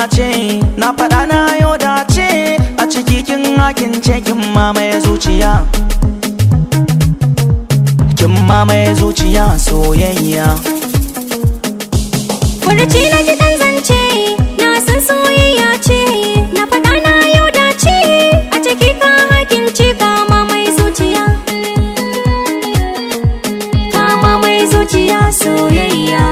ce na faɗa na yau dace a ciki kin hakin ce kin mamaye zuciya kin mamaye zuciya soyayya Furuci na ji ɗan zance na san soyayya ce na faɗa na yau dace a ciki ka hakin ce kama mai zuciya kama mai zuciya soyayya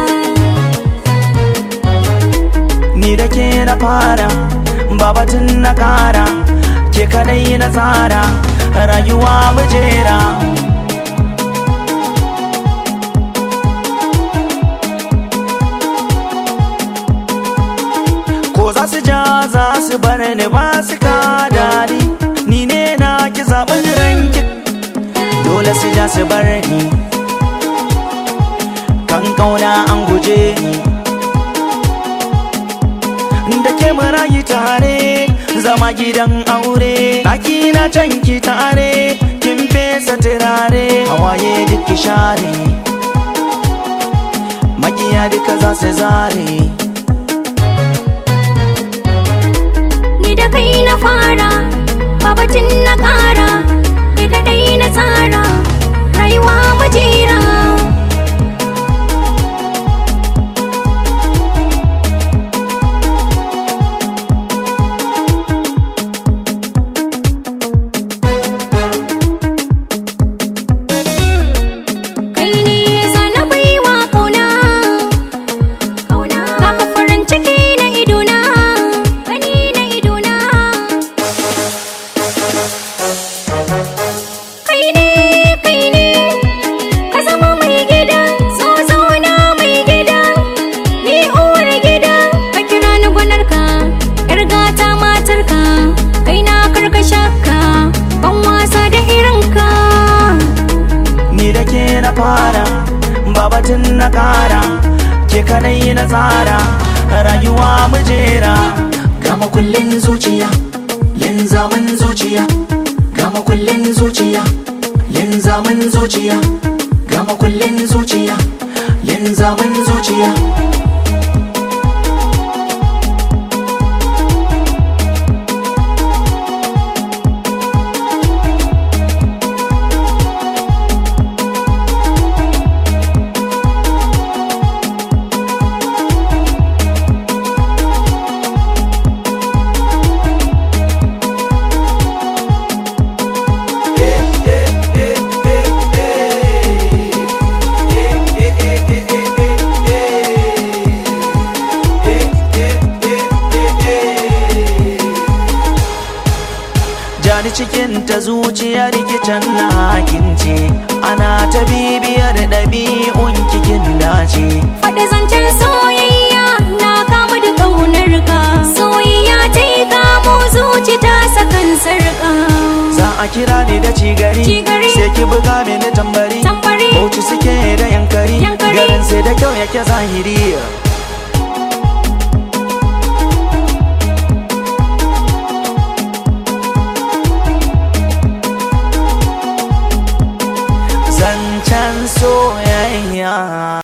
ni da ke na fara babatun na kara ke kadai na tsara rayuwa mujera ko za su ja za su bar ni ba su ka dadi ni ne na ki zaɓin ranki dole su ja su bar ni kan kauna an guje ni da ke marayi tare zama gidan aure ɗaki na can ki tare kin fesa turare hawaye duk ki share makiya duka za su zare ni da kai na fara babatin na ƙara ni da dai na tsara rayuwa majera kai ne zana baiwa kauna kauna baka farin ciki na idona gani na idona kai ne kai ne ka zama mai gida so zauna mai gida ni uwar gida ka kira ni gwanarka yar gata matarka kai na karkashaka ban wasa da irinka ni da ke na fara babatun na kara ke kadai na tsara rayuwa mujera gama kullin zuciya yin zaman zuciya gama kullin zuciya yin zaman zuciya gama kullin zuciya yin zaman zuciya jani cikin ta zuciyar kicin na hakince ana ta bibiyar ɗabi'un kikin dace Faɗi zancen soyayya na kama da ƙaunar ka soyayya ta yi kamo zuci ta sakan sarƙa za a kira ni da cigari Cigari. sai ki buga mini tambari Tambari. bauchi suke da yankari Yankari. garin sai da kyau yake zahiri